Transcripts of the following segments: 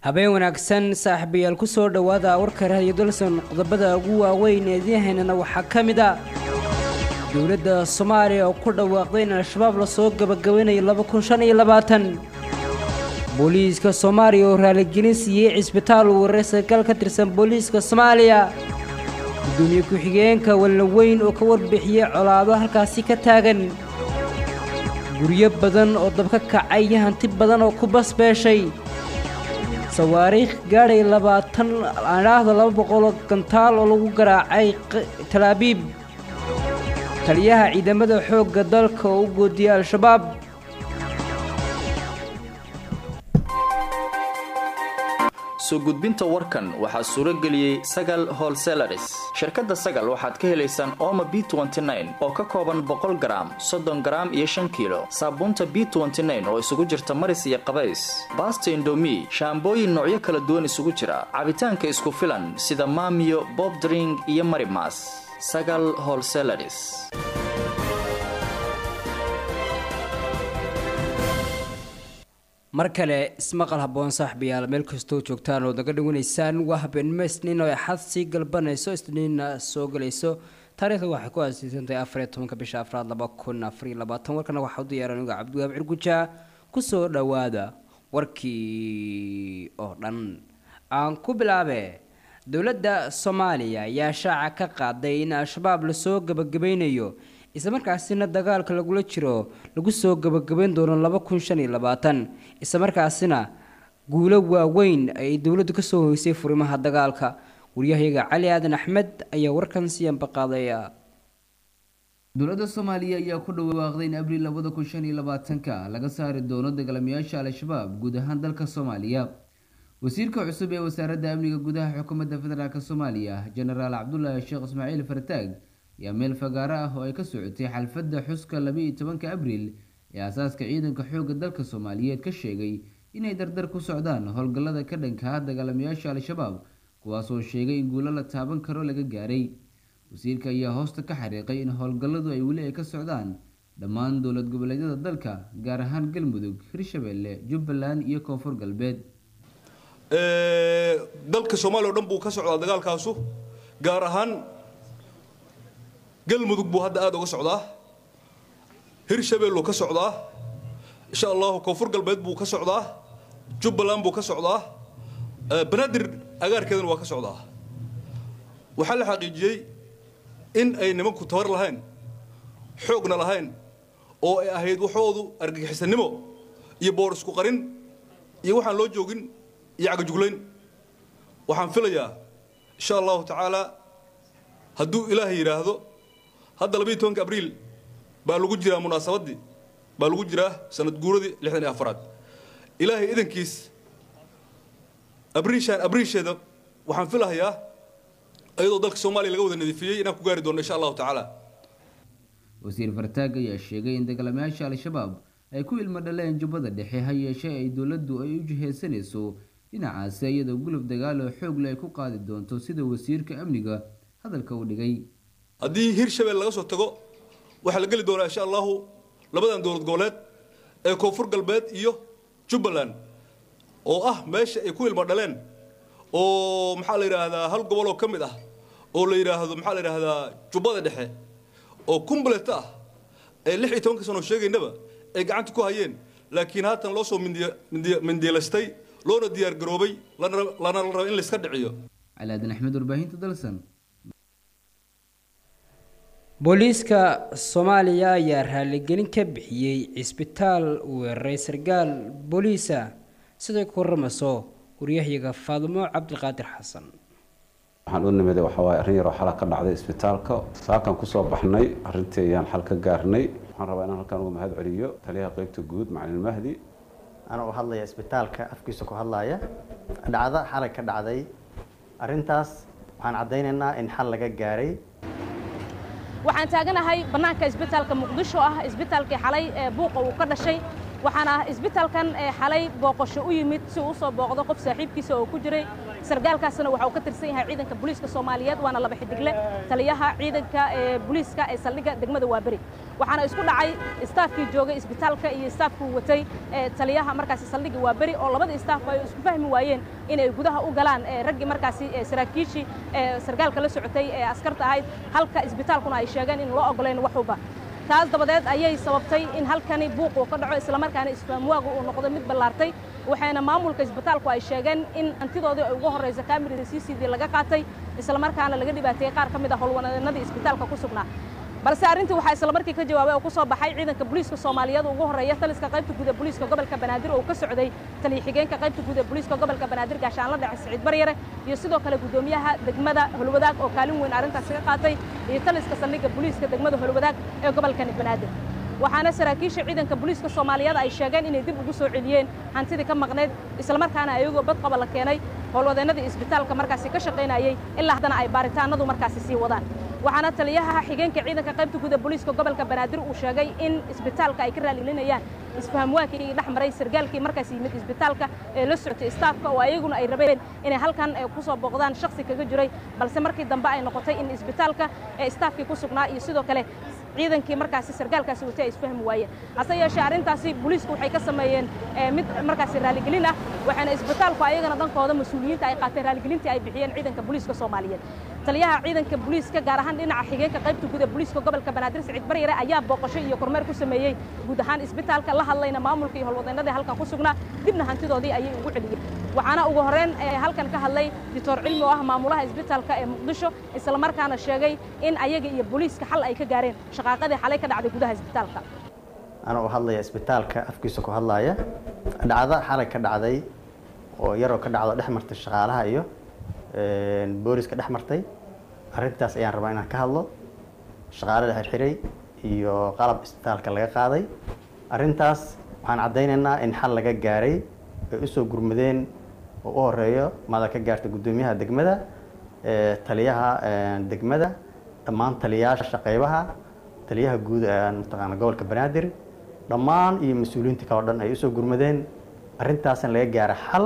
habeen wanaagsan saaxiibayaal ku soo dhowaada warka raadiyo dalson qodobada ugu waaweyn ee idiinhaynana waxaa ka mid a dowladda soomaaliya oo ku dhawaaqday in al-shabaab lasoo gabagabaynayo booliiska soomaaliya oo raaligelin siiyey cisbitaal uu wareer sarkaal ka tirsan booliiska soomaaliya gudoomiye ku-xigeenka walnaweyn oo ka warbixiyey colaado halkaasi ka taagan guryo badan oo dabka kacay iyo hanti badan oo ku basbeeshay sawaariikh gaadhay labaatan adhaahda laba boqoloo gantaal oo lagu garaacay talaabiib taliyaha ciidamada xoogga dalka oo u goodiyey al-shabaab soo gudbinta warkan waxaa suuro geliyey sagal holselaris shirkadda sagal waxaad ka helaysaan ooma b oo ka kooban boqol garaam soddon garaam iyo shan kiilo saabuunta b oo isugu jirta maris iyo qabays baasta indomi shaambooyin noocyo kala duwan isugu jira cabitaanka isku filan sida maamiyo bobdring iyo marimas sagal holselaris mar kale ismaqal haboon saaxibayaal meel kastoo joogtaan ood naga dhawanaysaan waa habeenimo isniin oo axad sii galbanayso isniinna soo galayso taariikhda waxay ku aasiisantahay afariyo tobanka bisha afraad laba kun afariyo labaatan warkana waxaa u diyaaran uga cabdiwaab cirguja kusoo dhowaada warkii oo dhan aan ku bilaabe dowladda soomaaliya ayaa shaaca ka qaaday in al-shabaab lasoo gabagabaynayo islamarkaasina dagaalka lagula jiro lagu soo gabagabayn doono laba kun shan iyo labaatan islamarkaasina guulo waaweyn ay dowladdu kasoo hoysay furimaha dagaalka waryahayaga cali aadan axmed ayaa warkan siyanba qaadaya dowladda soomaaliya ayaa ku dhawaaqday in abriil labada kun shan iyo labaatanka laga saari doono dagaalamayaasha al-shabaab guud ahaan dalka soomaaliya wasiirka cusub ee wasaaradda amniga gudaha xukuumadda federaalk soomaaliya jenaraal cabdulaahi sheekh ismaaciil fartaag ayaa meel fagaaro ah oo ay ka socotay xalfadda xuska laba-iyo tobanka abriil ee aasaaska ciidanka xoogga dalka soomaaliyeed ka sheegay inay dardar ku socdaan howlgallada ka dhanka ah dagaalamayaasha al-shabaab kuwaasoo sheegay in guulo la taaban karo laga gaaray wasiirka ayaa hoosta ka xariiqay in howlgalladu ay weli ay ka socdaan dhammaan dowlad goboleedyada dalka gaar ahaan galmudug hirshabeelle jubbaland iyo koonfur galbeed dalka soomaaliya o dhan buu ka socdaa dagaalkaasu gaar ahaan galmudug buu hadda aada uga socdaa hirshabeelluu ka socdaa insha allahu koonfur galbeed buu ka socdaa jubbaland buu ka socdaa banaadir agaarkeedana waa ka socdaa waxaa la xaqiijiyey in ay nimanku tabar lahayn xoogna lahayn oo ay ahayd waxoodu argagixisanimo iyo boor isku qarin iyo waxaan loo joogin iyo cagajuglayn waxaan filayaa insha allahu tacaala hadduu ilaahay yidhaahdo hadda labayo tobanka abriil baa lagu jiraa munaasabaddii baa lagu jiraa sanad guuradii lixdan iyo afaraad ilaahay idankiis abriishaan abriisheeda waxaan filahayaa iyadoo dalka soomaaliya laga wada nadiifiyey inaan ku gaari doono insha allahu tacaala wasiir fartaag ayaa sheegay in dagaalamayaasha al-shabaab ay ku ilmo dhaleen jubbada dhexe ha yeeshee ay dowladdu ay u jiheysanayso dhinacaasi iyadoo gulub dagaalo xoogle ay ku qaadi doonto sida wasiirka amniga hadalka u dhigay haddii hirshabelle laga soo tago waxaa la geli doonaa insha allahu labadan dowlad goboleed ee koonfur galbeed iyo jubbaland oo ah meesha ay ku ilmo dhaleen oo maxaa la yidhaahdaa hal gobol oo ka mid ah oo la yidhaahdo maxaa la yidhaahdaa jubbada dhexe oo kumbulet ah ee lix iyo tobanka sano sheegaynaba ay gacanta ku hayeen laakiin haatan loo soo mindiilaystay loona diyaar garoobay lana la raba in layska dhiciyo cali aadan axmed warbaahinta dalsan booliiska soomaaliya ayaa raaligelin ka bixiyey cisbitaal weeraray sarkaal booliisa siday ku waramayso waryahyaga faadimo cabdiqaadir xasan waxaan u nimid waxawaaye arrin yaroo xala ka dhacday isbitaalka saakan kusoo baxnay arrintii ayaan xal ka gaarnay waxaan rabaa inaan halkan uga mahad celiyo taliyaha qeybta guud macalin mahdi anoo hadlaya isbitaalka afkiisa ku hadlaya dhacdo xalay ka dhacday arrintaas waxaan caddaynaynaa in xal laga gaaray waxaan taaganahay bannaanka isbitaalka muqdisho ah isbitaalkii xalay ee buuqa uu ka dhashay waxaana isbitaalkan xalay booqasho u yimid si uu usoo booqdo qof saaxiibkiisa oo ku jiray sargaalkaasna waxa uu ka tirsan yahay ciidanka booliiska soomaaliyeed waana laba xidigle taliyaha ciidanka booliiska ee saldhigga degmada waaberi waxaana isku dhacay istaafkii joogay isbitaalka iyo istaafkii watay taliyaha markaasi saldhigii waa beri oo labadii istaafku ay isku fahmi waayeen inay gudaha u galaan raggii markaasi saraakiishii sargaalka la socotay ee askarta ahayd halka isbitaalkuna ay sheegeen in loo oggolayn waxuba taas dabadeed ayay sababtay in halkani buuq uu ka dhaco islamarkaana isfaamwaagu uu noqdo mid ballaartay waxayna maamulka isbitaalku ay sheegeen in hantidoodii ay ugu horraysa kamirida c c d laga qaatay islamarkaana laga dhibaateeyey qaar ka mid a howlwanadeenadii isbitaalka ku sugnaa balse arrintii waxaa islamarkii ka jawaabay oo ku soo baxay ciidanka booliiska soomaaliyeed ugu horreeya taliska qaybta guud ee booliiska gobolka banaadir oo ka socday taliya xigeenka qaybta guud ee booliiska gobolka banaadir gaashaanla dhace siciid baryare iyo sidoo kale guddoomiyaha degmada holwadaag oo kaalin weyn arrintaasi ka qaatay iyo taliska saldhigga booliiska degmada holwadaag ee gobolkani banaadir waxaana saraakiisha ciidanka booliiska soomaaliyeed ay sheegeen inay dib ugu soo celiyeen hantidii ka maqnayd islamarkaana ayagoo badqaba la keenay howlwadeennadii isbitaalka markaasi ka shaqaynayey ilaa haddana ay baaritaanadu markaasi sii wadaan waxaana taliyaha xigeenka ciidanka qaybta guud ee booliiska gobolka banaadir uu sheegay in isbitaalka ay ka raaligelinayaan isfahamwaakii dhex maray sargaalkii markaas yimid isbitaalka ee la socotay istaafka oo ayaguna ay rabeen inay halkan ku soo booqdaan shaksi kaga jiray balse markii dambe ay noqotay in isbitaalka ee istaafkii ku sugnaa iyo sidoo kale ciidankii markaasi sargaalkaasi watay ay isfahmi waayeen hase yeeshee arrintaasi booliisku waxay ka sameeyeen mid markaasi raaligelin ah waxaana isbitaalku ayagana dhankooda mas-uuliyiinta ay qaateen raaligelintii ay bixiyeen ciidanka booliiska soomaaliyeed taliyaha ciidanka booliiska gaar ahaan dhinaca xigeenka qaybta guud ee booliiska gobolka banaadir siciid baryare ayaa booqasho iyo kormeer ku sameeyey guud ahaan isbitaalka la hadlayna maamulka iyo howlwadeennadii halkan ku sugnaa dibna hantidoodii ayay ugu celiyeen waxaana ugu horreyn halkan ka hadlay doctor cilmi oo ah maamulaha isbitaalka ee muqdisho islamarkaana sheegay in ayaga iyo booliiska xal ay ka gaareen shaqaaqadii xalay ka dhacday gudaha isbitaalka ana u hadlaya isbitaalka afkiisa ku hadlaya dhacdo xalay ka dhacday oo yaroo ka dhacdo dhex martay shaqaalaha iyo booliska dhex martay arrintaas ayaan rabaa inaan ka hadlo shaqaale la xirxiray iyo qalab isbitaalka laga qaaday arrintaas waxaan caddaynaynaa in xal laga gaaray ay usoo gurmadeen oo u horeeyo mada ka gaartay guddoomiyaha degmada taliyaha degmada dhammaan taliyayaasha qaybaha taliyaha guud mataqaana gobolka banaadir dhammaan iyo mas-uuliyiinta kale o dhan ay usoo gurmadeen arrintaasna laga gaara xal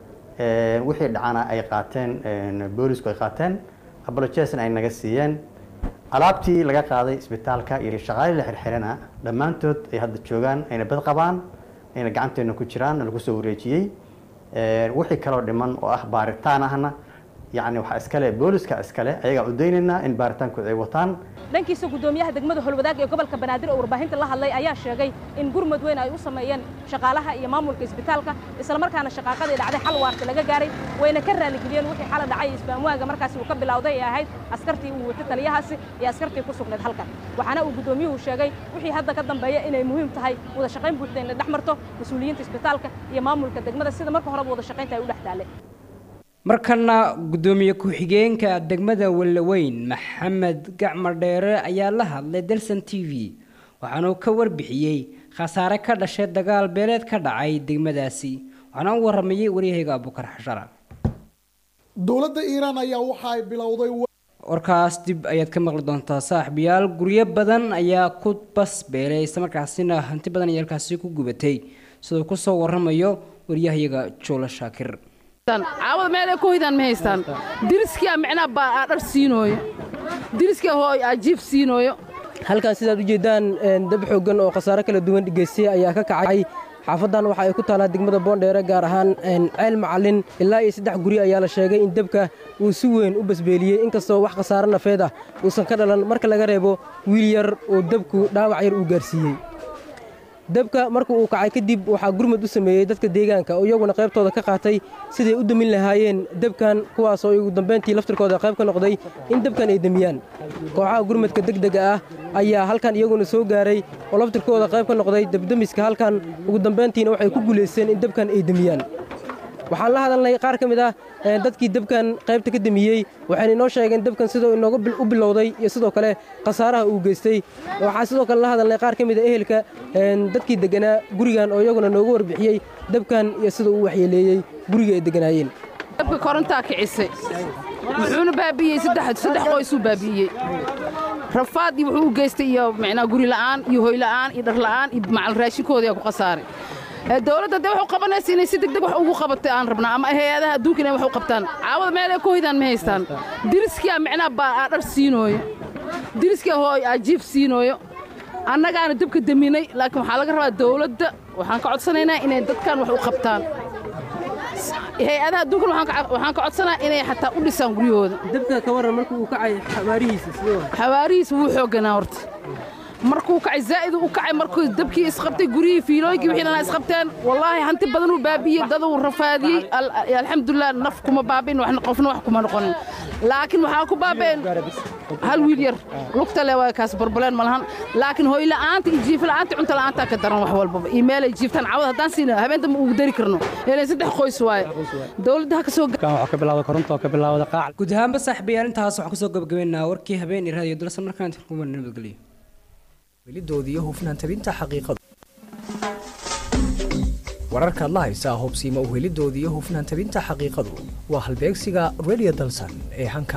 wixii dhacana ay qaateen boolisku ay qaateen abolojesna ay naga siiyeen alaabtii laga qaaday isbitaalka iyo shaqaalii la xirxirana dhammaantood ay hadda joogaan ayna bad qabaan ayna gacanteena ku jiraan lagu soo wareejiyey wixii kaloo dhiman oo ah baaritaan ahna yacni waxaa iskale booliska iskale ayagaa udaynaynaa in baaritaankooda ay wataan dhankiisa guddoomiyaha degmada holwadaag ee gobolka banaadir oo warbaahinta la hadlay ayaa sheegay in gurmud weyn ay u sameeyeen shaqaalaha iyo maamulka isbitaalka islamarkaana shaqaaqadii dhacday xal waarta laga gaaray wayna ka raaligeliyeen wixii xala dhacay isbaamwaaga markaasi uu ka bilowday ee ahayd askartii uu watay taliyahaasi iyo askartii ku sugnayd halkan waxaana uu guddoomiyuhu sheegay wixii hadda ka dambeeya inay muhiim tahay wada shaqayn buuxda in la dhex marto mas-uuliyiinta isbitaalka iyo maamulka degmada sida marka horeba wada shaqaynta ay u dhex taalle markana guddoomiye ku-xigeenka degmada wallaweyn maxamed gacmar dheere ayaa la hadlay dalsan t v waxaana uu ka warbixiyey khasaare ka dhashay dagaal beeleed ka dhacay degmadaasi waxaana u waramayey waryahayga abukar xashara dowladda iiraan ayaa waxa ay bilowday warkaas dib ayaad ka maqli doontaa saaxiibayaal guryo badan ayaa ku bas beelay islamarkaasina hanti badan ayaa halkaasi ku gubatay sidoo kusoo waramayo waryahayaga joolo shaakir caawada meel ay ku hoydaan ma haystaan diriskia micnaa baa aa dhar siinooyo diriskia hooy aa jiif siinooyo halkan sidaad u jeeddaan dab xooggan oo khasaare kala duwan geystay ayaa ka kacay xaafaddan waxa ay ku taalaa degmada boondheere gaar ahaan ceel macallin ilaa iyo saddex guri ayaa la sheegay in debka uu si weyn u basbeeliyey inkastoo wax khasaare nafeed ah uusan ka dhalan marka laga reebo wiil yar oo debku dhaawac yar uu gaarsiiyey debka marka uu kacay kadib waxaa gurmad u sameeyey dadka deegaanka oo iyaguna qaybtooda ka qaatay siday u demin lahaayeen debkan kuwaasoo ugu dambayntii laftirkooda qayb ka noqday in debkan ay demiyaan kooxaha gurmadka degdega ah ayaa halkan iyaguna soo gaaray oo laftirkooda qayb ka noqday debdemiska halkan ugu dambayntiina waxay ku guulaysteen in debkan ay demiyaan waxaan la hadalnay qaar ka mid ah dadkii debkan qaybta ka demiyey waxayna inoo sheegeen debkan sidoo inooga u bilowday iyo sidoo kale khasaaraha uu geystay waxaan sidoo kale la hadalnay qaar ka mid a ehelka dadkii degganaa gurigan oo iyaguna noogu warbixiyey debkan iyo sida uu waxyeeleeyey guriga ay degganaayeen dabka korontaa kicisay wuxuuna baabi'iyey saddex qoysuu baabi'iyey rafaad iyo wuxuu u geystay iyo micnaa guri la'aan iyo hoy la'aan iyo dhar la'aan iyo macal raashinkoodii ku khasaaray dowladda dee waxu qabanaysa inay si degdeg wax ugu qabatay aan rabnaa ama hay-adaha adduunka inay wax u qabtaan caawada meel ay ku hoydaan ma haystaan diriskia micnaa baa aa dhar siinooyo diriskia hooy aa jiif siinooyo annagaana dabka daminay laakiin waxaa laga rabaa dawladda waxaan ka codsanaynaa inay dadkan wax u qabtaan hay-adaha adduunkan waxaan ka- waxaan ka codsanaa inay xataa u dhisaan guryahooda dabka ka waran markuu uu kacay xawaarihiisa sidee waa xawaarihiisa wuu xoogganaa horta markuu kacay zaa'id u kacay markuu dabkii isqabtay guryihii fiilooyinkii wixii dhanaa isqabteen wallaahi hanti badan uu baabi'iyey dad uu rafaadiyey Al- alxamdulilah naf kuma baaba'in waxna qofna wax kuma noqonin laakiin waxaa ku baaba'een hal wiil yar lugta le waa kaas barbaleen ma lahan laakiin hooy la'aanta iyo jiif la'aanta cunto la'aantaa ka daran wax walbaba iyo meelay jiiftaan cawad haddaan siina habeenta ma ugu dari karno ilan saddex qoys waaye dawladda ha ka soo waxaa ka bilaawda koronto oo ka bilaawda qaac guud ahaanba saaxiibayaal intaas waxaan kusoo gabagabeynaa warkii habeen iyo raadiyo dalsan markaan kuman nabadgelyo welidoodii iyo hufnaan tabinta xaqiiqadu wararkaad la haysaa hubsiima u helidoodii iyo hufnaan tabinta xaqiiqadu waa halbeegsiga radio dalsan ee hanka